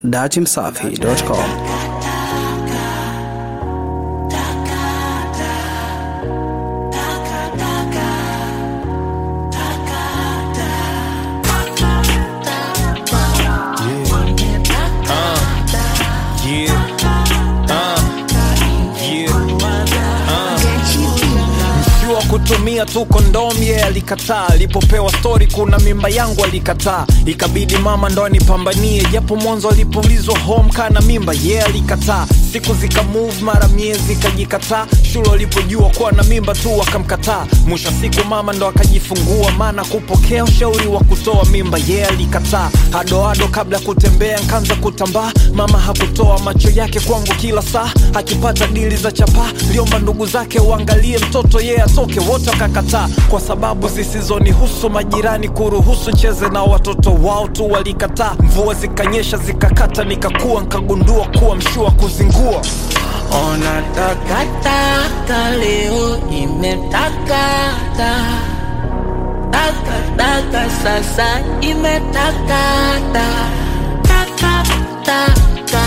datimsafi.com. Mshua kutumia tu kondomu yeye alikataa. Alipopewa stori kuna mimba yangu alikataa, ikabidi mama ndo anipambanie, japo mwanzo alipoulizwa home kana mimba yeye alikataa. Siku zika move mara miezi ikajikataa, shule walipojua kuwa na mimba tu akamkataa. Mwisho wa siku mama ndo akajifungua, maana kupokea ushauri wa kutoa mimba yeye alikataa. Hadoado kabla ya kutembea nkaanza kutambaa, mama hakutoa macho yake kwangu kila saa, akipata dili za chapaa liomba ndugu zake uangalie mtoto yeye atoke, wote wakakataa kwa sababu zisizonihusu. Majirani kuruhusu cheze na watoto wao tu walikataa. Mvua zikanyesha zikakata, nikakua nkagundua kuwa mshua kuzingua Ona takataka leo imetakata takataka sasa imetakata takataka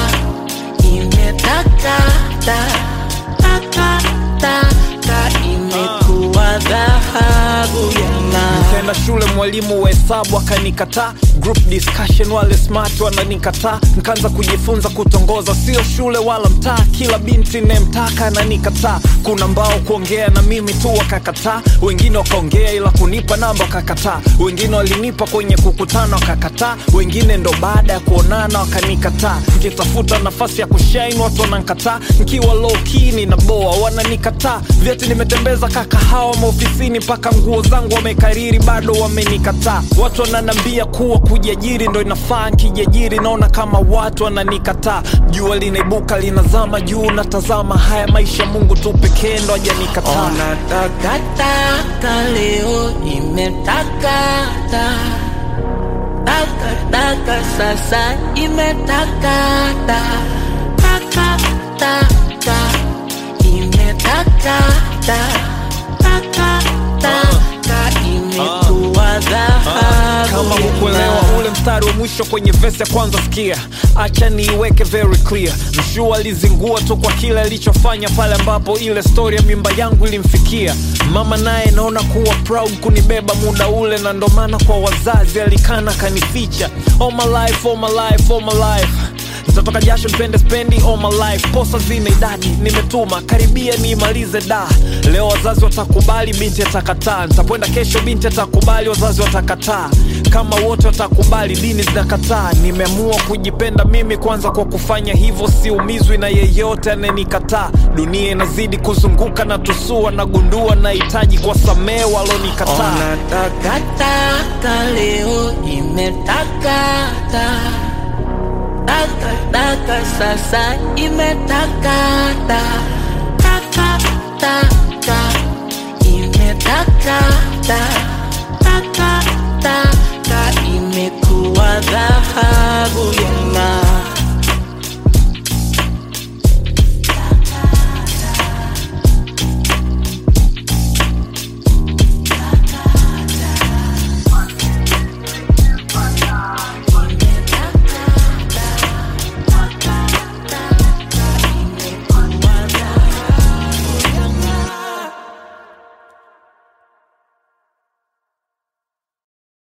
imetakata takataka imekuwa dhahabu ya ng'aa. Nikaenda shule, mwalimu wa hesabu akanikataa. Group discussion, wale smart wananikataa. Nikaanza kujifunza kutongoza, sio shule wala mtaa. Kila binti nemtaka ananikataa. Kuna mbao kuongea na mimi tu wakakataa, wengine wakaongea ila kunipa namba wakakataa, wengine walinipa kwenye kukutana wakakataa, wengine ndo baada ya kuonana wakanikataa. Nikitafuta nafasi ya kushine watu wanankataa, nkiwa low key ninaboa wananikataa. Vyeti nimetembeza kakahawa maofisini, mpaka nguo zangu wamekariri bado wamenikataa. Watu wananambia kuwa kujiajiri ndo inafaa, nkijiajiri naona kama watu wananikataa. Jua linaibuka linazama juu, natazama haya maisha, Mungu tu pekee ndo hajanikataa. Ona takataka leo imetakata takataka sasa imetakata takataka imetakata takataka imekuwa dhahabu kama ya hukuelewa ng'aa. ule mstari wa mwisho kwenye vesi ya kwanza sikia acha niiweke very clear mshua alizingua tu kwa kile alichofanya pale ambapo ile stori ya mimba yangu ilimfikia mama naye naona kuwa proud kunibeba muda ule na ndo maana kwa wazazi alikana kanificha all my life, all my life, all my life nitatoka jasho nipende spendi all my life posa zina idadi nimetuma karibia niimalize da leo wazazi watakubali binti atakataa nitakwenda kesho binti atakubali wazazi watakataa kama wote watakubali dini zinakataa nimeamua kujipenda mimi kwanza kwa kufanya hivyo siumizwi na yeyote anayenikataa dunia inazidi kuzunguka na tusua nagundua nahitaji kwa samee walonikataa Ona takataka leo imetakata takataka sasa imetakata takataka imetakata